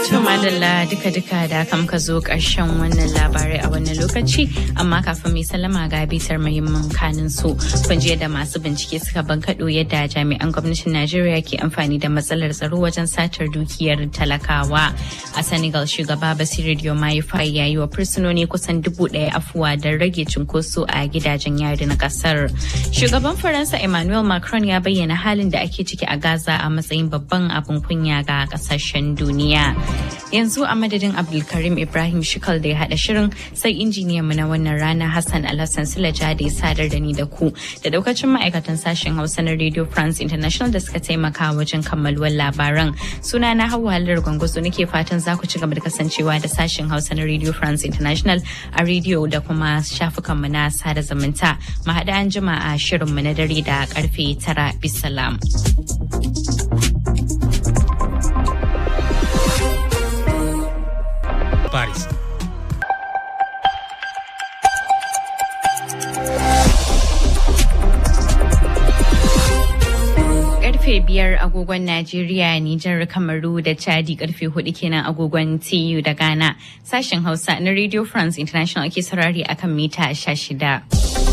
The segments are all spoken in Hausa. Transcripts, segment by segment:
To madalla duka-duka da kam ka zo ƙarshen wannan labarai a wannan lokaci amma kafin mai sallama ga bitar muhimman kanin su kun je da masu bincike suka bankaɗo yadda jami'an gwamnatin Najeriya ke amfani da matsalar tsaro wajen satar dukiyar talakawa. A Senegal shugaba Basiru Diomaye Faye ya yi wa fursunoni kusan dubu ɗaya afuwa don rage cunkoso a gidajen yari na ƙasar. Shugaban Faransa Emmanuel Macron ya bayyana halin da ake ciki a Gaza a matsayin babban abin kunya ga ƙasashen duniya. yanzu a madadin abdulkarim ibrahim shikal da ya hada shirin sai injiniyan mu na wannan rana hassan alhassan silaja da ya sadar da ni da ku da daukacin ma'aikatan sashen hausa na radio france international da suka taimaka wajen kammaluwar labaran suna na hawa halar gwangwazo nake fatan za ku ci gaba da kasancewa da sashen hausa na radio france international a radio da kuma shafukan mu na sada zumunta mu haɗa an jima a shirin mu na dare da karfe tara bisalam. Paris. karfe biyar agogon Najeriya, Nijar, Kamaru da Chadi karfe hudu kenan agogon TU da Ghana. Sashen Hausa na Radio France International ake saurari akan mita shida.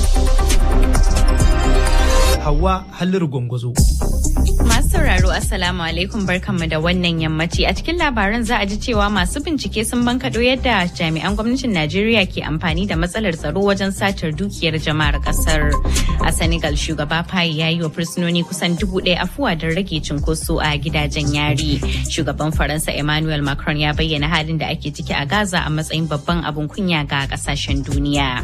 Hawa Halliru Gwangwazo. Masu sauraro Assalamu alaikum barkanmu da wannan yammaci a cikin labaran za a ji cewa masu bincike sun bankaɗo yadda jami'an gwamnatin Najeriya ke amfani da matsalar tsaro wajen satar dukiyar jama'ar kasar. A Senegal shugaba Faye ya yi wa fursunoni kusan dubu ɗaya afuwa don rage cunkoso a gidajen yari. Shugaban Faransa Emmanuel Macron ya bayyana halin da ake ciki a Gaza a matsayin babban abin kunya ga ƙasashen duniya.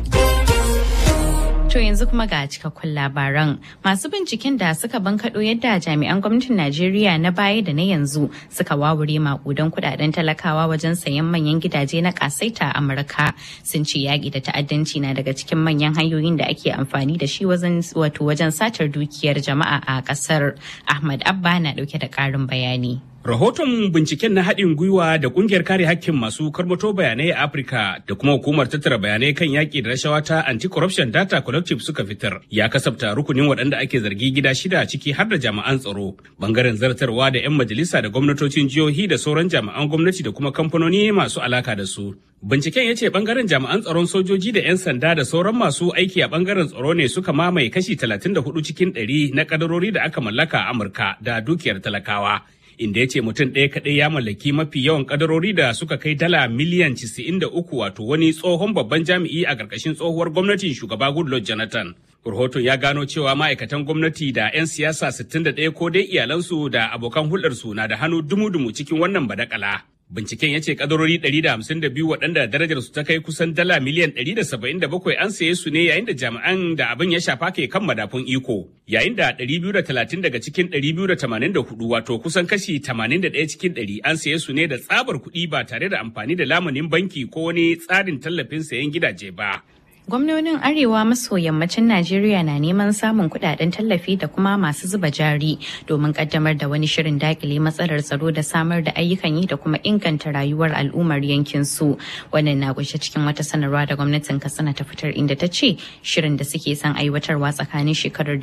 To yanzu kuma ga cikakkun labaran. Masu binciken da suka bankaɗo yadda jami'an gwamnatin Najeriya na baya da na yanzu suka wawure makudan kudaden talakawa wajen sayan manyan gidaje na kasaita a Amurka sun ce yaƙi da ta'addanci na daga cikin manyan hanyoyin da ake amfani da shi wajen wato wajen satar dukiyar jama'a a ƙasar. Ahmad Abba na ɗauke da ƙarin bayani. Rahoton binciken na haɗin gwiwa da ƙungiyar kare hakkin masu karbato bayanai a Afirka da kuma hukumar tattara bayanai kan yaƙi da rashawa ta Anti-Corruption Data Collective suka fitar ya kasafta rukunin waɗanda ake zargi gida shida ciki har da jami'an tsaro, bangaren zartarwa da 'yan majalisa da gwamnatocin jihohi da sauran jami'an gwamnati da kuma kamfanoni masu alaka da su. Binciken ya ce bangaren jami'an tsaron sojoji da 'yan sanda da sauran masu aiki a bangaren tsaro ne suka mamaye kashi 34 cikin 100 na kadarori da aka mallaka a Amurka da dukiyar talakawa. inda ya ce mutum ɗaya kaɗai ya mallaki mafi yawan kadarori da suka kai dala miliyan 93 wato wani tsohon babban jami'i a ƙarƙashin tsohuwar gwamnatin shugaba Goodluck Jonathan. Rahoton ya gano cewa ma'aikatan gwamnati da 'yan siyasa 61 ko dai iyalansu da abokan hulɗarsu na da hannu dumu-dumu cikin wannan badakala. Binciken ya ce kadarori 152 waɗanda darajar su ta kai kusan dala miliyan 177 an saye su ne yayin da jami'an da abin ya shafa ke kan madafun iko. Yayin da 230 daga cikin 284 wato kusan kashi 81 cikin 100 an saye su ne da tsabar kuɗi ba tare da amfani da lamunin banki ko wani tsarin tallafin sayen gidaje ba. Gwamnonin Arewa maso yammacin Najeriya na neman samun kudaden tallafi da kuma masu zuba jari domin kaddamar da wani shirin dakile matsalar tsaro da samar da ayyukan yi da kuma inganta rayuwar al'ummar yankin su. Wannan na kunshe cikin wata sanarwa da gwamnatin Katsina ta fitar inda ta ce shirin da suke son aiwatarwa tsakanin shekarar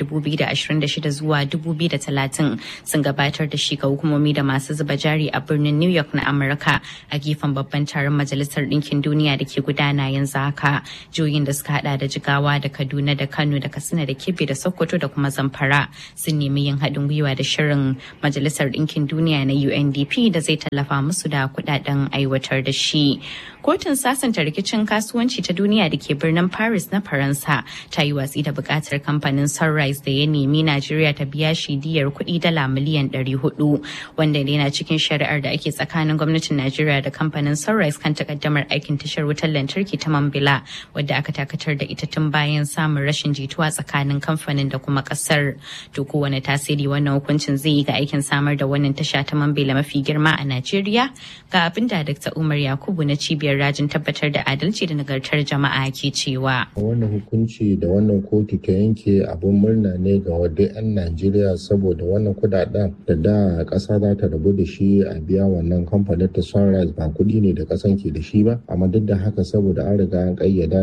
2026 zuwa 2030 sun gabatar da shi ga hukumomi da masu zuba jari a birnin New York na Amurka a gefen babban taron Majalisar Ɗinkin Duniya da ke gudana yanzu haka. Juyin da suka hada da jigawa da kaduna da kano da katsina da kebbi da sokoto da kuma zamfara sun nemi yin haɗin gwiwa da shirin majalisar ɗinkin duniya na undp da zai tallafa musu da kuɗaɗen aiwatar da shi kotun sasanta rikicin kasuwanci ta duniya da ke birnin paris na faransa ta yi watsi da buƙatar kamfanin sunrise da ya nemi najeriya ta biya shi diyar kuɗi dala miliyan 400 wanda yana cikin shari'ar da ake tsakanin gwamnatin najeriya da kamfanin sunrise kan takaddamar aikin tashar wutar lantarki ta mambila wadda aka dakatar da ita tun bayan samun rashin jituwa tsakanin kamfanin da kuma kasar to kowane tasiri wannan hukuncin zai yi ga aikin samar da wannan tasha ta mambila mafi girma a najeriya ga abin da dr umar yakubu na cibiyar rajin tabbatar da adalci da nagartar jama'a ke cewa wannan hukunci da wannan kotu ta yanke abin murna ne ga wadda 'yan najeriya saboda wannan kudaden da da kasa za ta rabu da shi a biya wannan kamfanin ta sunrise ba kudi ne da kasan ke da shi ba amma duk da haka saboda an riga an kayyada dole a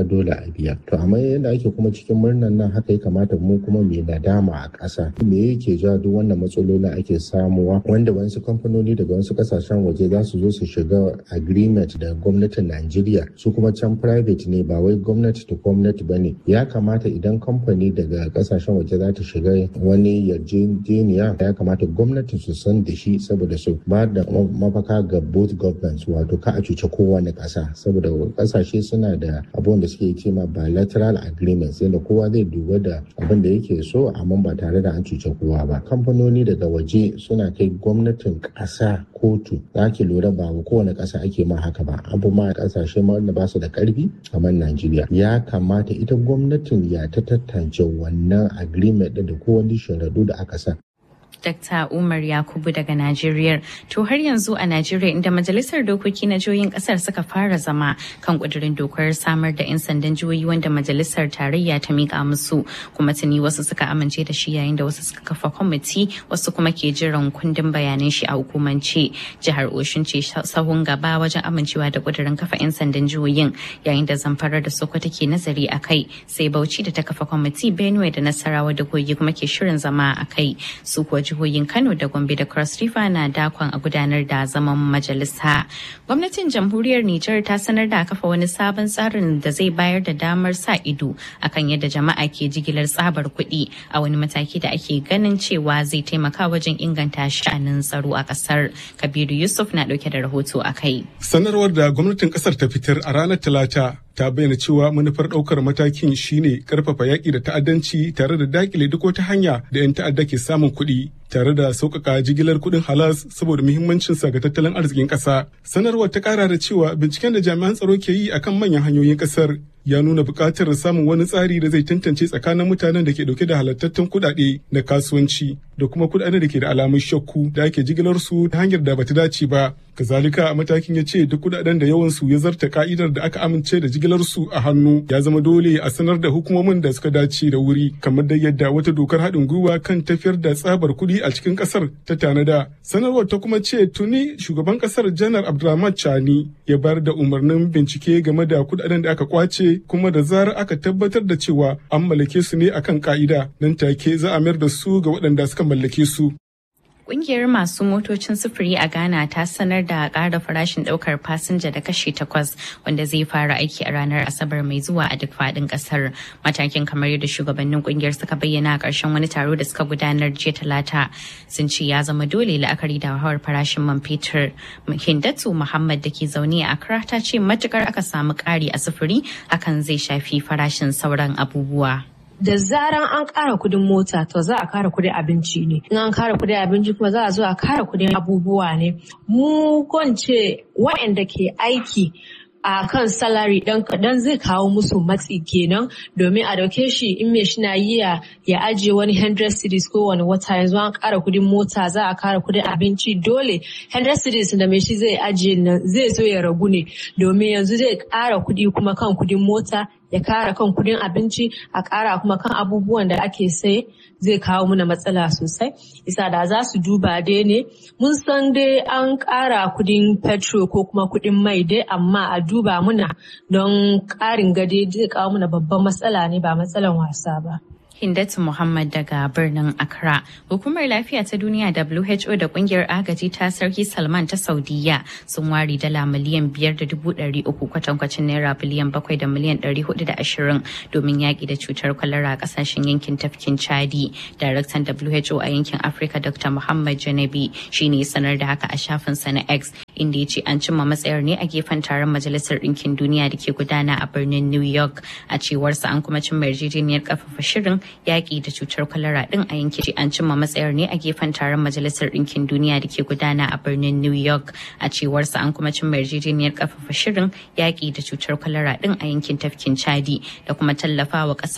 a biya to amma yadda ake kuma cikin murnan nan haka ya kamata mu kuma mai nadama a ƙasa me yake ja duk wannan matsalolin ake samuwa wanda wasu kamfanoni daga wasu kasashen waje za su zo su shiga agreement da gwamnatin Najeriya su kuma can private ne ba wai gwamnati to gwamnati ba ne ya kamata idan kamfani daga kasashen waje za ta shiga wani yarjejeniya ya kamata gwamnati su san da shi saboda su ba da mafaka ga both governments wato ka a cuce kowane ƙasa saboda kasashe suna da abubuwan da suke ce ma bilateral agreements yadda kowa zai duba da abin da yake so amma ba tare da an cuce kowa ba kamfanoni daga waje suna kai gwamnatin ƙasa kotu za ki lura ba kowane ƙasa ake ma haka ba abu ma ƙasashe ma wanda ba su da ƙarfi kamar Najeriya ya kamata ita gwamnatin ya ta tantance wannan agreement da kowane sharaɗu da aka sa Dr. Umar Yakubu daga Najeriya. To har yanzu a Najeriya inda Majalisar Dokoki na Jihohin Kasar suka fara zama kan kudirin dokar samar da 'yan sandan jihohi wanda Majalisar Tarayya ta mika musu kuma tuni wasu suka amince da shi yayin da wasu suka kafa kwamiti wasu kuma ke jiran kundin bayanan shi a hukumance. Jihar Oshun ce sahun gaba wajen amincewa da kudirin kafa 'yan sandan jihohin yayin da Zamfara da Sokoto ke nazari a kai sai Bauchi da ta kafa kwamiti Benue da Nasarawa da Kogi kuma ke shirin zama a kai su kuwa jihohin Kano da Gombe da Cross River na dakon a gudanar da zaman majalisa. Gwamnatin jamhuriyar Nijar ta sanar da kafa wani sabon tsarin da zai bayar da damar sa ido akan yadda jama'a ke jigilar tsabar kuɗi a wani mataki da ake ganin cewa zai taimaka wajen inganta sha'anin tsaro a ƙasar. Kabiru Yusuf na ɗauke da rahoto a kai. Sanarwar da gwamnatin ƙasar ta fitar a ranar Talata ta bayyana cewa manufar ɗaukar matakin shine karfafa yaƙi da ta'addanci tare da dakile duk wata hanya da 'yan ta'adda ke samun kuɗi tare da sauƙaƙa jigilar kuɗin halas saboda muhimmancinsa ga tattalin arzikin ƙasa. Sanarwar ta ƙara da cewa binciken da jami'an tsaro ke yi akan manyan hanyoyin ƙasar ya nuna buƙatar samun wani tsari da zai tantance tsakanin mutanen da ke ɗauke da halattattun kuɗaɗe na kasuwanci da kuma kuɗaɗen da ke da alamun shakku da ake jigilar su ta hanyar da bata dace ba. Kazalika a matakin ya ce duk kuɗaɗen da yawan su ya zarta ka'idar da aka amince da jigilar su a hannu ya zama dole a sanar da hukumomin da suka dace da wuri kamar da yadda wata dokar haɗin gwiwa kan tafiyar da tsabar kuɗi a cikin ƙasar ta tanada. Sanarwar ta kuma ce tuni shugaban ƙasar janar Abdulrahman Chani ya bayar da umarnin bincike game da kuɗaɗen da aka kwace kuma da zarar aka tabbatar da cewa an mallake su ne akan ka'ida nan take za a mayar da su ga waɗanda suka mallake su. Ƙungiyar masu motocin sufuri a Ghana ta sanar da ƙara farashin ɗaukar fasinja da kashi takwas wanda zai fara aiki a ranar Asabar mai zuwa a duk faɗin ƙasar. Matakin kamar yadda shugabannin ƙungiyar suka bayyana a ƙarshen wani taro da suka gudanar jiya talata sun ce ya zama dole la'akari da hawar farashin man fetur. Hindatu Muhammad da ke zaune a Accra ta ce matukar aka samu ƙari a sufuri hakan zai shafi farashin sauran abubuwa. da zaran an ƙara kudin mota to za a ƙara kudin abinci ne in an ƙara kudin abinci kuma za a zo a ƙara kudin abubuwa ne mu kwance waɗanda ke aiki a kan salari dan kaɗan zai kawo musu matsi kenan domin a dauke shi in me shi na yi ya ajiye wani 100 cities ko wani wata yanzu an ƙara kudin mota za a ƙara kudin abinci dole 100 cities da me shi zai ajiye nan zai so ya ragu ne domin yanzu zai ƙara kudi kuma kan kudin mota ya kara kan kudin abinci a kara kuma kan abubuwan da ake sai zai kawo muna matsala sosai isa da za su duba dai ne mun san dai an kara kudin petrol ko kuma kudin mai dai amma a duba muna don karin gade zai kawo muna babban matsala ne ba matsalan wasa ba Hindatu Muhammad daga birnin Accra. Hukumar Lafiya ta Duniya WHO da kungiyar agaji ta Sarki Salman ta Saudiya sun ware dala miliyan biyar da dubu ɗari uku kwatankwacin naira biliyan bakwai da miliyan ɗari hudu da ashirin domin yaƙi da cutar kwalara a ƙasashen yankin tafkin Chadi. Daraktan WHO a yankin Afirka Dr. Muhammad Janabi shi ne sanar da haka a shafinsa na X inda ya ce an cimma matsayar ne a gefen taron Majalisar Ɗinkin Duniya da ke gudana a birnin New York. A cewarsa an kuma cimma yarjejeniyar ƙarfafa shirin yaƙi da cutar kwalara ɗin a yankin an cimma matsayar ne a gefen taron majalisar ɗinkin duniya da ke gudana a birnin new york a cewarsa an kuma cimma yarjejeniyar ƙarfafa shirin yaƙi da cutar kwalara ɗin a yankin tafkin chadi da kuma tallafawa ƙasar